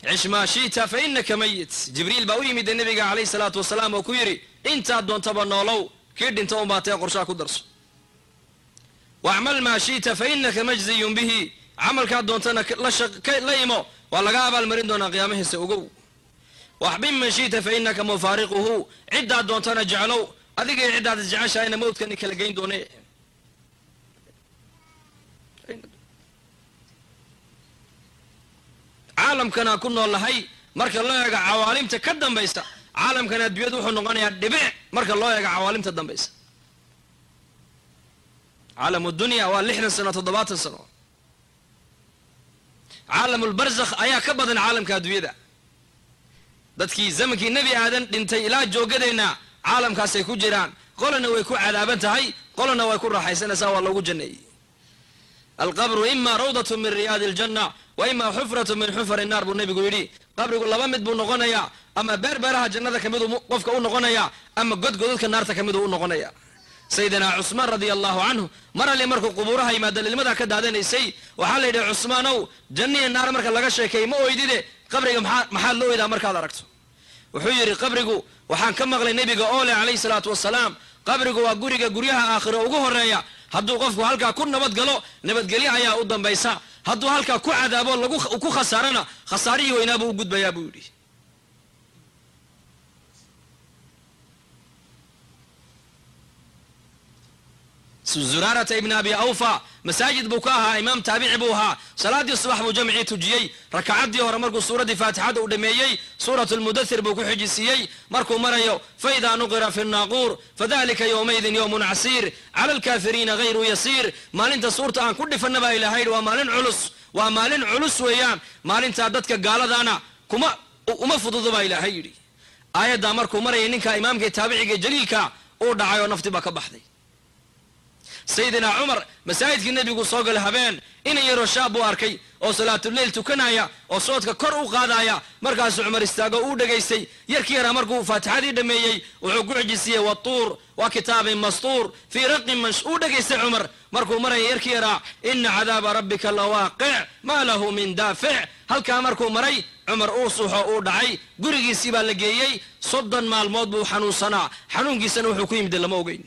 cish maa shi'ta fa inaka mayit jibriil baa u yimid nebiga calayhi salaatu wasalaam oo ku yidhi intaad doontaba noolow kii dhinta un baatee qorshaa ku darso wacmal maa shi'ta fa inaka majziyun bihi camalkaad doontana la imo waa laga abaalmarin doonaa qiyaamahiisa ogow waxbin man shi'ta fa inaka mufaariquhu ciddaad doontana jeclow adigay ciddaad isjeceshahayna mawdkani kala geyn doone caalamkanaa ku nool lahay marka loo eego cawaalimta ka dambaysa caalamkan adduunyadu wuxuu noqonayaa dhibic marka loo eego cawaalimta dambaysa caalamu dunya waa lixdan sano toddobaatan sano caalamulbarzakh ayaa ka badan caalamka adduunyada dadkii zamankii nebi aadan dhintay ilaa joogadeenna caalamkaasay ku jiraan qolana way ku cadaaban tahay qolana way ku raaxaysanaysaa waa loogu janneeyey alqabru ima rawdatu min riyaadi aljanna wa ima xufratu min xufari naar buu nebigu yidhi qabrigu laba mid buu noqonayaa ama beerbeeraha jannada ka miduu qofka u noqonayaa ama godgodadka naarta ka miduu u noqonaya sayidina cusmaan radia allahu canhu mar ali markuu qubuuraha yimaada ilmadaa ka daadanaysay waxaa la yidhi cusmaanow jannihi naar marka laga sheekeey ma oydide qabriga maxaa maxaad la oydaa markaad aragto wuxuu yidhi qabrigu waxaan ka maqlay nebiga oo leh calayhi salaatu wasalaam qabrigu waa guriga guryaha aakhiro ugu horeeya hadduu qofku halkaa ku nabad galo nabadgelyo ayaa u dambaysa hadduu halkaa ku cadaabo lagu ku khasaarana khasaarihii weynaabuu u gudbayaa buu yidhi zuraarata ibn abi awfa masaajid buu ka ahaa imaam taabici buu ahaa salaadii subax buu jamcii tujiyey rakacaddii hore markuu suuraddii faatixada u dhameeyey suurat lmudathir buu ku xijisiiyey markuu marayo faida nuqira fi naaquur fadalika yowmaydin yowmun casiir cala alkaafiriina hayru yasiir maalinta suurta aan ku dhifanna baa ilahay yidhi waa maalin culus waa maalin culus weeyaan maalintaa dadka gaaladaana kuma uma fududo baa ilaahay yidhi aayaddaa markuu marayay ninka imaamka taabiciga jaliilka uu dhacay oo nafti baa ka baxday sayidina cumar masaajidkii nebigu soo galay habeen inan yaroo shaab buu arkay oo salaatuleyl tukanaya oo soodka kor u qaadaya markaasuu cumar istaago uu dhegaystay yarkii yaraa markuu faatixadii dhameeyey wuxuu ku xijisiiyey watuur waa kitaabin mastuur fii raqin mansh uu dhegaystay cumar markuu maraya yarkii yaraa ina cadaaba rabbika lawaaqic maa lahu min daafic halkaa markuu maray cumar uu suuxo uu dhacay gurigiisii baa la geeyey soddon maalmood buu xanuunsanaa xanuunkiisana wuxuu ku yimid lama ogeyn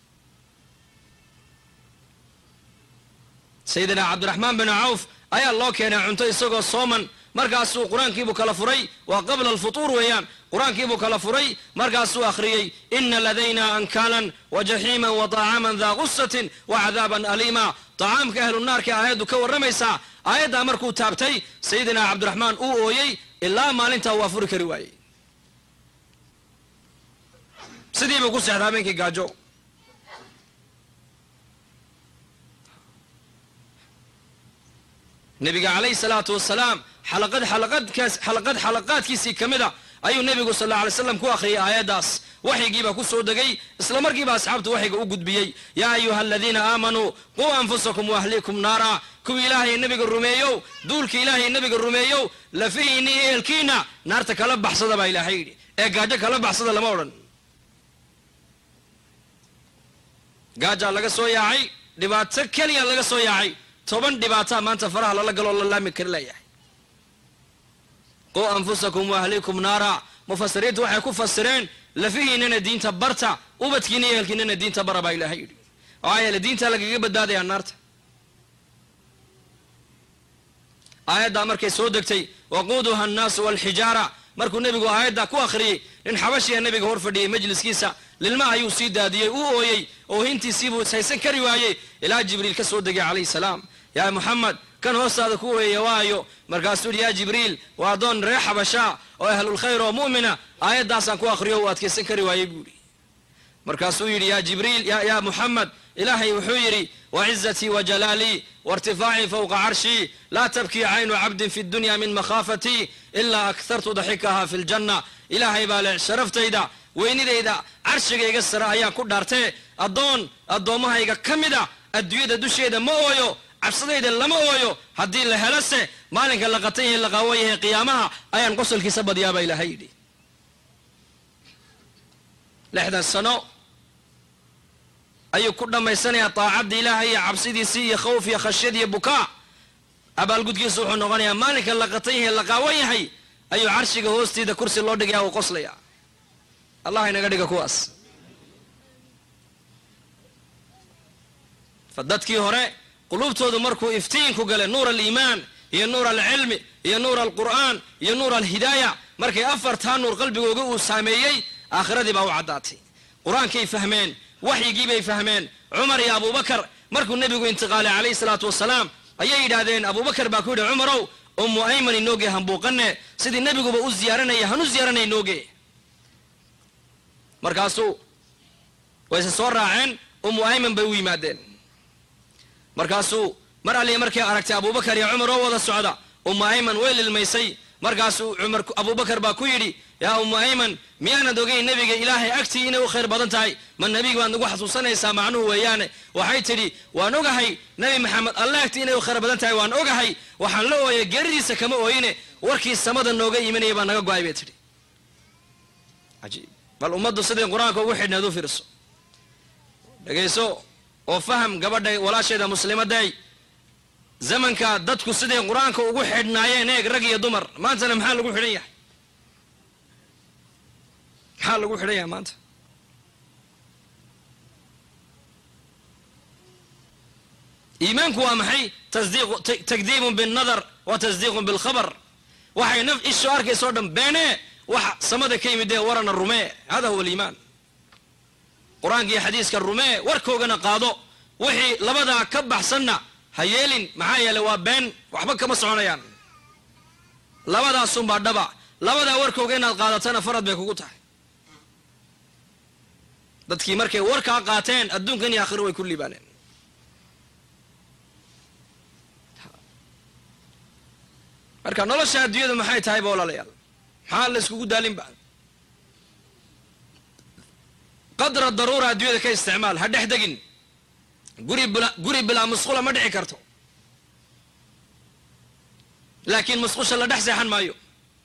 sayidina cabdiraxmaan bin cawf ayaa loo keenay cunto isagoo sooman markaasuu qur-aankiibuu kala furay waa qabla alfutuur weeyaan qur-aankiibuu kala furay markaasuu akhriyey ina ladayna ankaalan wa jaxiiman wa طacaaman daa gusatin wa cadaaban aliima طacaamka ahlu naarka aayaddu ka warramaysaa aayaddaa markuu taabtay sayidina cabdiraxmaan uu ooyey ilaa maalintaa waa furi kari waayey sidiibuu ku seexda habeenkii gaajo nebiga calayhi salaatu wasalaam xalaqad xalaqadkaas xalaqad xalaqaadkiisii ka mida ayuu nebigu sal alla alay slam ku akhriyay aayaddaas waxyigiibaa ku soo degay isla markiiba asxaabtu waxyiga u gudbiyey yaa ayuha aladiina aamanuu quu anfusakum waahliikum naara kuwii ilaahay nebiga rumeeyow duulka ilaahay nebiga rumeeyow lafihiinni iyo ehelkiina naarta kala baxsada baa ilaahay yidhi ee gaajo kala baxsada lama odhan gaajaa laga soo yaacay dhibaato keliya laga soo yaacay toban dhibaataa maanta faraha lala galoo la laami kari layahay quu anfusakum waahliikum naara mufasiriintu waxay ku fasireen lafihiinana diinta barta ubadkiina iyo ehelkiinana diinta bara baa ilahay yidhi maxaa yeele diintaa lagaga badbaadayaa naarta aayaddaa markay soo degtay waquuduha annaasu walxijaara markuu nebigu aayaddaa ku akhriyey nin xabashiya nebiga hor fadhiyey majliskiisa lilma ayuu sii daadiyey uu ooyey oohintiisiibuu ishaysan kari waayey ilaa jibriil ka soo degay calayhi salaam yaa muxamed kan hoostaada ku ooyaya waayo markaasuu yidhi yaa jibriil waa addoon reer xabashaa oo ahlulkhayr oo mu'mina aayaddaasaan ku akhriyo uu adkaysan kari waayey buu yidhi markaasuu yidhi yaa jibriil yaa muxamed ilaahay wuxuu yidhi wacizatii wajalaalii wairtifaacii fowqa carshii laa tabkii caynu cabdin fi dunya min makhaafatii ilaa akhartu daxikaha fi ljanna ilaahay baa leh sharaftayda weynidayda carshigayga sare ayaa ku dhaartee addoon addoommahayga ka mida adduunyada dusheeda ma ooyo cabsadayda lama ooyo haddii la helose maalinka la qatan yahay la qaawan yahay qiyaamaha ayaan qosolkiisa badiyaabaa ilaahay yidhi lixdan sano ayuu ku dhammaysanayaa taacadda ilaahay iyo cabsidiisii iyo khawf iyo khashyad iyo bukaa abaalgudkiisu wuxuu noqonayaa maalinka la qatan yahay la qaawan yahay ayuu carshiga hoostiida kursi loo dhigaya uu qoslaya allah inaga dhiga kuwaas fa dadkii hore quluubtoodu markuu iftiinku gale nuur aliimaan iyo nuur alcilmi iyo nuur alqur'aan iyo nuur alhidaaya markay afartaa nuur qalbigooga uu saameeyey aakhiradii baa u caddaatay qur-aankay fahmeen waxyigiibay fahmeen cumar iyo abubakar markuu nebigu intiqaalay calayhi salaatu wasalaam ayay yidhaahdeen abubakar baa ku yidhi cumarow ummu ayman inooge hambuuqane sidii nebiguba u ziyaaranaya hanu ziyaaranay inooge markaasuu wayse soo raaceen ummu ayman bay u yimaadeen markaasuu mar alliya markay aragtay abubakar iyo cumar oo wada socda ummu ayman way lilmaysay markaasuu cumar abubakar baa ku yidhi yaa ummu ayman miyaanad ogeyn nebiga ilaahay agtii inay u khayr badan tahay ma nebiga baad nagu xasuusanaysaa macnuhu weeyaane waxay tidhi waan ogahay nebi maxamed alle agtii inay u khayr badan tahay waan ogahay waxaan la ooyay geeridiisa kama ooyine warkii samada nooga imanaya baa naga go-ay bay tidhi ajiib bal ummaddu siday qur-aanka ugu xidhneed u fiirso dhegayso oo faham gabadha walaasheeda muslimaday zamanka dadku siday qur-aanka ugu xidhnaayeen eeg rag iyo dumar maantana maxaa lagu xidhan yahay maxaa lagu xidhan yahay maanta iimaanku waa maxay tasdiiqu takdiibun binnadar wa tasdiiqun bilkhabar waxay naf isho arkayso o dhan beene wax samada ka yimid ee warana rumee hada huwa aliimaan qur-aanka iyo xadiiska rumee warkoogana qaado wixii labadaa ka baxsanna ha yeelin maxaa yeeley waa been waxba kama soconayaan labadaasunbaa dhaba labadaa warkooga inaad qaadatana farad bay kugu tahay dadkii markay warkaa qaateen adduunkan iyo aakhiro way ku liibaaneen marka nolosha adduunyadu maxay tahay ba walaalayaal maxaa la iskugu daalinba qadra daruura adduunyada ka isticmaal ha dhex degin guri guri bilaa musqula ma dhici karto laakiin musqusha la dhex seexan maayo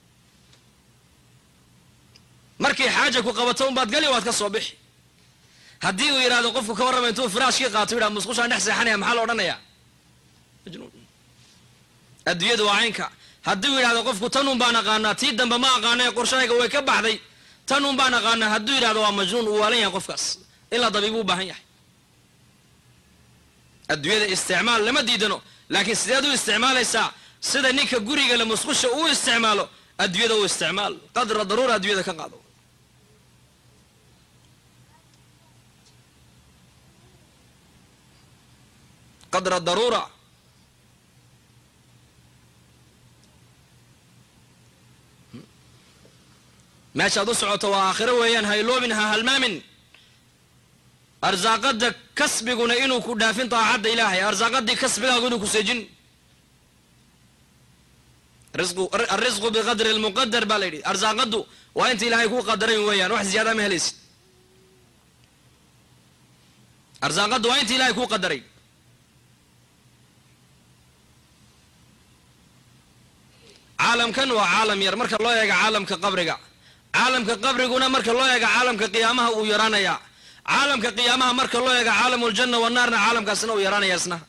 markay xaaja ku qabato unbaad gali waad ka soo bixi haddii uu yidhahdo qofku ka warrama intuu firaashkii qaato yidhaha musqushaan dhex seexanaya maxaa la odhanayaa majnuun adduunyadu waa caynka haddii uu yidhahdo qofku tanun baan aqaanaa tii dambe ma aqaana qorshahayga way ka baxday tanun baan aqaanaa hadduu yidhahdo waa majnuun uu waalan yahay qofkaas in la dabiibuu u baahan yahay adduunyada isticmaal lama diidano laakiin sideed u isticmaalaysaa sida ninka guriga le musqusha uu isticmaalo adduunyada u isticmaal qadra daruura adduunyada ka qaado qadra daruura meeshaad u socoto waa aakhiro weeyaan hayloobin ha halmaamin arsaaqada kasbiguna inuu ku dhaafin daacadda ilaahay arsaaqadii kasbigaagu inuu ku seejin arisqu biqadri lmuqadar baa la yidhi arsaaqadu waa inta ilaahay kuu qadaray weeyaan wax ziyaada ma helaysid arsaaqadu waa inta ilahay kuu qadaray caalamkan waa caalam yar marka loo eega caalamka qabriga caalamka qabriguna marka loo eega caalamka qiyaamaha uu yaraanaya caalamka qiyaamaha marka loo eega caalam ljanna wanaarna caalamkaasna uu yaraanaya isna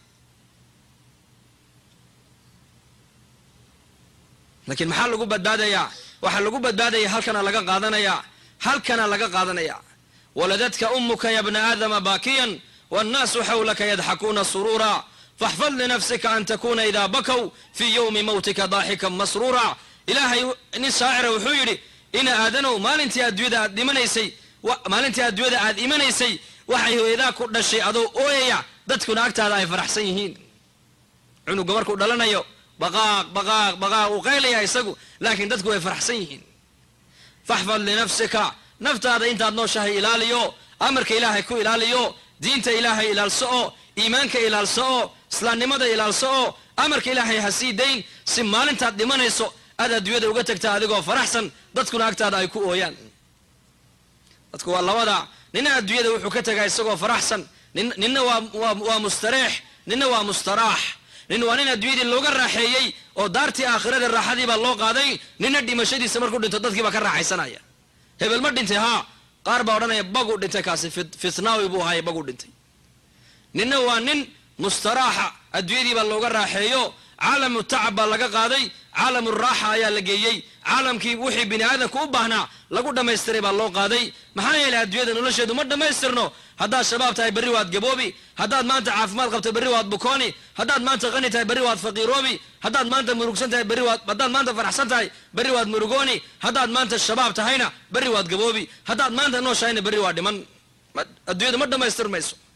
laakiin maxaa lagu badbaadayaa waxaa lagu badbaadaya halkana laga qaadanaya halkana laga qaadanaya waladadka umuka ya bna aadama baakiyan wاnnaasu xawlaka yadxakuuna suruura faxfad linafsika an takuna idaa bakow fii ywmi mawtika daaxikan masruura ilaahay nin shaacira wuxuu yidhi ina aadanow maalintii adduunyada aad dhimanaysay maalintii adduunyada aad imanaysay waxay hooyadaa ku dhashay adoo ooyaya dadkuna agtaada ay faraxsan yihiin cunuga markuu dhalanayo baqaaq baqaaq baqaaq uu qaylaya isagu laakiin dadku way faraxsan yihiin faxfad linafsika naftaada intaad nooshahay ilaaliyo amarka ilaahay ku ilaaliyo diinta ilaahay ilaalso oo iimaanka ilaalso oo islaamnimada ilaalso oo amarka ilaahay ha sii dayn si maalintaad dhimanayso aad adduunyada uga tagta adigoo faraxsan dadkuna agtaada ay ku ooyaan dadku waa labada nina adduunyada wuxuu ka tegaa isagoo faraxsan ninna waa mustareex ninna waa mustaraax nin waa nin adduunyadii looga raaxeeyey oo daartii aakhirada raaxadii baa loo qaaday nina dhimashadiisa markuu dhinto dadkiibaa ka raaxaysanaya hebel ma dhintay haa qaar baa odhanaya baguu dhintay kaasi fitnaawi buu ahaay baguu dhintay ninna waa nin mustaraaxa adduunyadii baa looga raaxeeyo caalamu tacab baa laga qaaday caalamu raaxa ayaa la geeyey caalamkii wixii bini aadamka u baahnaa lagu dhammaystiray baa loo qaaday maxaa yeelay adduunyada nolosheedu ma dhammaystirno haddaad shabaab tahay berri waad gaboobi haddaad maanta caafimaad qabto berri waad bukooni haddaad maanta qani tahay berri waad faqiiroobi haddaad maanta murugsan tahay berri waad haddaad maanta faraxsan tahay berri waad murugooni haddaad maanta shabaab tahayna berri waad gaboobi haddaad maanta nooshahayna berri waa dhiman adduunyadu ma dhammaystirmayso